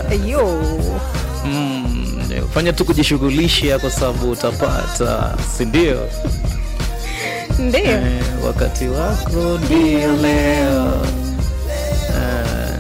Ayo. mm, fanya tu kujishughulisha kwa sababu utapata si ndio Ndio. eh, wakati wako ndio leo eh,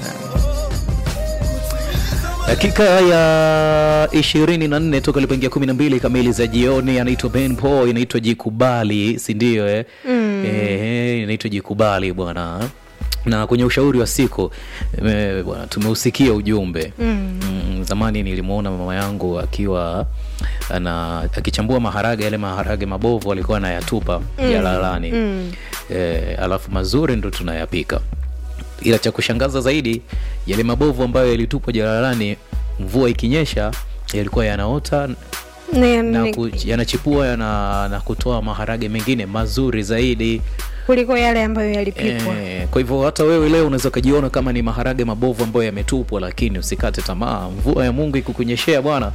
dakika ya ishirini na nne toka lipoingia kumi na mbili kamili za jioni anaitwa ben po inaitwa jikubali si ndio eh? mm. eh, inaitwa jikubali bwana na kwenye ushauri wa siku eh, bwana tumeusikia ujumbe mm. Mm, zamani nilimwona mama yangu akiwa ana akichambua maharage yale maharage mabovu alikuwa anayatupa mm. jalalani mm. eh, alafu mazuri ndo tunayapika ila cha kushangaza zaidi yale mabovu ambayo yalitupwa jalalani mvua ikinyesha yalikuwa yanaota Ne- na ne- ku, yanachipua yana, na kutoa maharage mengine mazuri zaidi kuliko yale ambayo yalipikwa. e, kwa hivyo hata wewe leo unaweza ukajiona kama ni maharage mabovu ambayo yametupwa lakini usikate tamaa mvua ya mungu ikukunyeshea bwana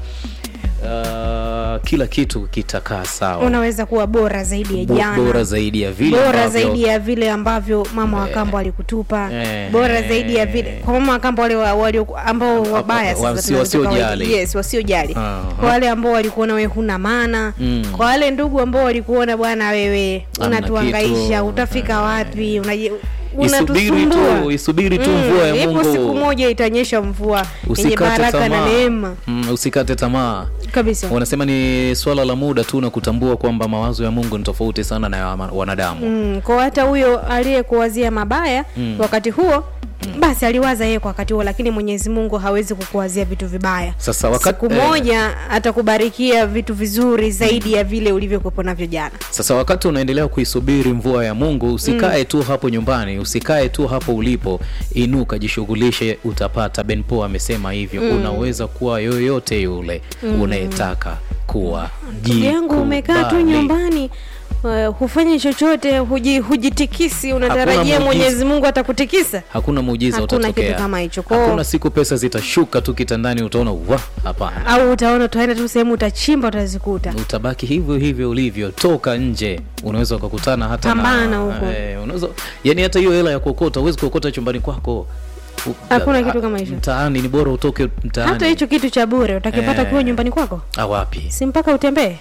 uh, kila kitu kitakaa sawa Unaweza kuwa bora zaidi ya Bo- jana. bora zaidi ya vile bora ambavyo- zaidi ya vile ambavyo mama wa kambo alikutupa eh, bora zaidi ya vile kwa mama wa kambo wale wa- walio ambao wabaya sasa wasi- tunaweza tukawaita- wasiojali. yes wasiojali Aha. kwa wale ambao walikuona wewe huna maana Mm. kwa wale ndugu ambao walikuona bwana wewe Hamna unatuhangaisha kitu. utafika wapi unaje isubiri unatusumbua tu isubiri tu Mm, mvua ya ipo mungu siku moja itanyesha mvua yenye usikate baraka na tamaa neema mm, usikate tamaa kabisa wanasema ni swala la muda tu na kutambua kwamba mawazo ya mungu ni tofauti sana na ya wana- wanadamu Mm, kwa hata huyo aliyekuwazia mabaya mm. wakati huo mm. basi aliwaza yeye kwa wakati huo lakini mwenyezi mungu hawezi kukuwazia vitu vibaya Sasa wakati- siku eh. moja atakubarikia vitu vizuri zaidi ya vile ulivyokuwepo navyo jana sasa wakati unaendelea kuisubiri mvua ya mungu usikae mm. tu hapo nyumbani usikae tu hapo ulipo inuka jishughulishe utapata benpo amesema hivyo mm. unaweza kuwa yoyote yule mm. unayetaka kuwa ndugu yangu umekaa tu Jikubali. nyumbani uh, hufanyi chochote huji, hujitikisi unatarajia muujiza. mwenyezi mungu atakutikisa hakuna muujiza Hakuna utatokea kitu kama hicho. Kwa- hakuna siku pesa zitashuka tu kitandani utaona wa hapana au utaona utaenda tu sehemu utachimba utazikuta utabaki hivyo hivyo ulivyo toka nje unaweza ukakutana hata Pambana na, huko. eh, unaweza yani hata hiyo hela ya kuokota huwezi kuokota chumbani kwako U- Hakuna a- kitu kama hicho. mtaani ni bora utoke mtaani hata hicho kitu cha bure utakipata Eh. ukiwa nyumbani kwako Ah, wapi si mpaka utembee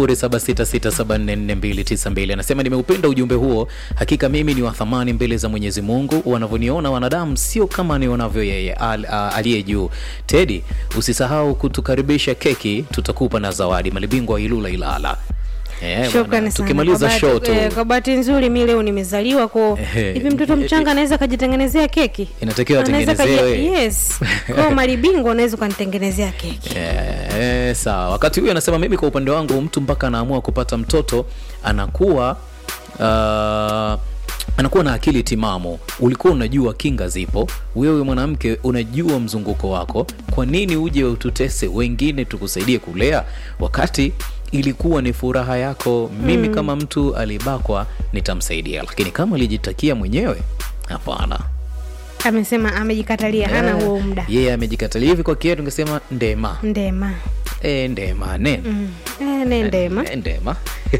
0766744292 anasema nimeupenda ujumbe huo hakika mimi ni wa thamani mbele za mwenyezi mungu wanavyoniona wanadamu sio kama nionavyo yeye al, a- aliye juu tedi usisahau kutukaribisha keki tutakupa na zawadi malibingwa wa ilula ilala Eh, Shukrani bwana, sana. tukimaliza Kwa show bahati- tu eh, kwa bahati nzuri mi leo nimezaliwa ko Ehe. hivi mtoto mchanga anaweza akajitengenezea keki Inatakiwa Anaweza atengenezewe. kaji- yes kwao malibingwa unaweza ukanitengenezea keki Eh, sawa wakati huyu anasema mimi kwa upande wangu mtu mpaka anaamua kupata mtoto anakuwa uh, anakuwa na akili timamu ulikuwa unajua kinga zipo wewe mwanamke unajua mzunguko wako kwa nini uje ututese wengine tukusaidie kulea wakati ilikuwa ni furaha yako mimi mm. kama mtu alibakwa nitamsaidia lakini kama alijitakia mwenyewe hapana amesema amejikatalia hana Eh, huo muda yeye amejikatalia hivi kwa kietu ngesema ndema ndema e, ndema nene mm. eh, ne ndema Eh, ndema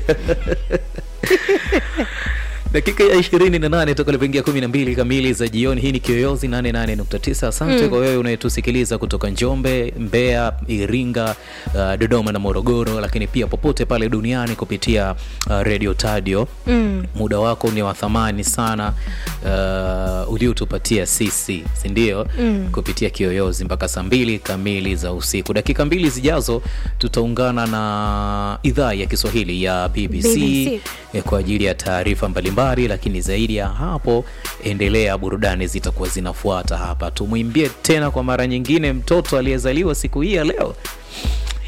dakika ya ishirini na nane toka lipoingia kumi na mbili kamili za jioni hii ni kiyoyozi 88.9 asante kwa wewe unayetusikiliza kutoka njombe mbeya iringa uh, dodoma na morogoro lakini pia popote pale duniani kupitia uh, radio tadio mm. muda wako ni wa thamani sana uh, uliotupatia sisi sindio mm. kupitia kiyoyozi mpaka saa mbili kamili za usiku dakika mbili zijazo tutaungana na idhaa ya kiswahili ya bbc, BBC. eh, kwa ajili ya taarifa mbalimbali lakini zaidi ya hapo endelea burudani zitakuwa zinafuata hapa tumwimbie tena kwa mara nyingine mtoto aliyezaliwa siku hii ya leo